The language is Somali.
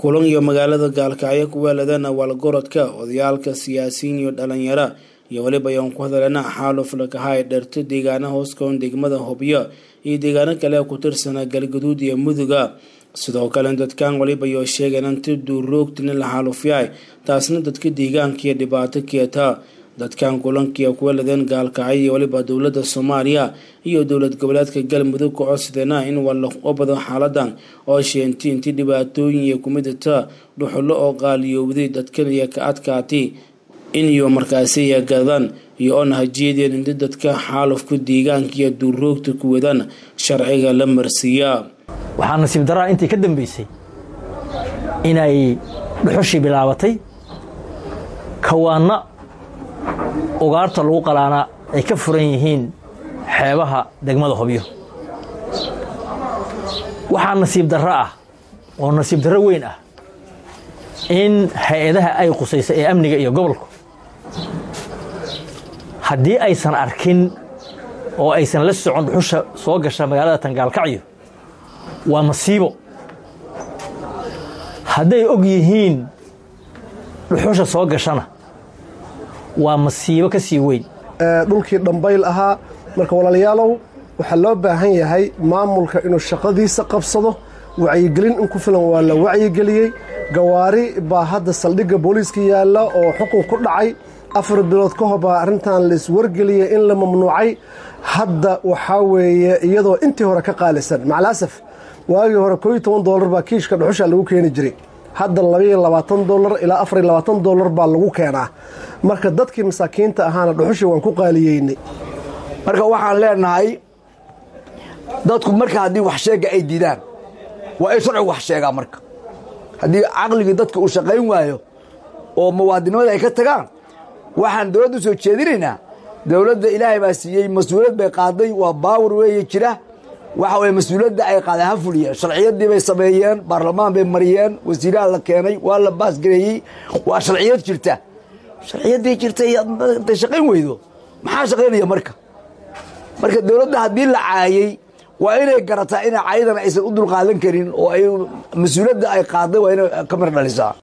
kulan iyo magaalada gaalkacyo ku weeladana waalgorodka odayaalka siyaasiyiin iyo dhalinyaro iyo weliba ayaan ku hadalana xaaluf lakahay dherto deegaana hooskoon degmada hobyo iyo deegaano kale ku tirsana galgaduud iyo muduga sidoo kale dadkan waliba yoo sheegeen inti duuroogtina la xaalufyahay taasna dadka deegaankiiyo dhibaato keeta dadkan kulankii ku weeladeen gaalkacyo iyo waliba dowladda soomaaliya iyo dowlad goboleedka galmudug ka codsadeena in walaga bado xaaladan oo sheentay intii dhibaatooyin iyo kumidata dhuxulo oo qaaliyoowday dadkan iyo ka adkaatay in iyo markaasi yagadan iyo oona hajeedeen inti dadka xaalufka deegaanka iyo duuroogta ku wadaan sharciga la marsiiya waxaa nasiib daraa intii ka dambeysay inay dhuxushii bilaabatay kawaanna ugaarta lagu qalaana ay ka furan yihiin xeebaha degmada hobyo waxaa nasiib darro ah oo nasiib darro weyn ah in hay-adaha ay qusaysa ee amniga iyo gobolku haddii aysan arkin oo aysan la socon dhuxusha soo gasha magaalada tangaalkacyo waa masiibo hadday og yihiin dhuxusha soo gashana waa masiibo ka sii weyn dhulkii dhambayl ahaa marka walaalayaalow waxaa loo baahan yahay maamulka inuu shaqadiisa qabsado wacyigelin in ku filan waa la wacyigeliyey gawaari baa hadda saldhigga booliiska yaalla oo xukun ku dhacay afar bilood ka hor baa arrintan laiswargeliyey in la mamnuucay hadda waxaa weeye iyadoo intii hore ka qaalisan macalaasaf waagii hore kooiyo toban doolar baa kiishka dhuxusha lagu keeni jiray hadda labaiyo labaatan dolar ilaa afariyo labaatan dolar baa lagu keenaa marka dadkii masaakiinta ahaana dhuxushii waan ku qaaliyeynay marka waxaan leenahay dadku marka haddii wax sheega ay diidaan waa ay sharcigu wax sheegaa marka haddii caqligii dadka uu shaqayn waayo oo muwaadinimada ay ka tagaan waxaan dowladda u soo jeedinaynaa dowladda ilaahay baa siiyey mas-uuliyad bay qaaday waa baawar weeye jira waxa weye mas-uuliyadda ay qaadeen ha fuliyeen sharciyadii bay sameeyeen baarlamaan bay mariyeen wasiiraha la keenay waa la baasgareeyey waa sharciyad jirta sharciyaddii jirta intay shaqayn weydo maxaa shaqaynaya marka marka dowladda haddii la caayey waa inay garataa ina caayadan aysan u dulqaadan karin oo ay mas-uuliyadda ay qaaday waa inay ka mir dhalisaa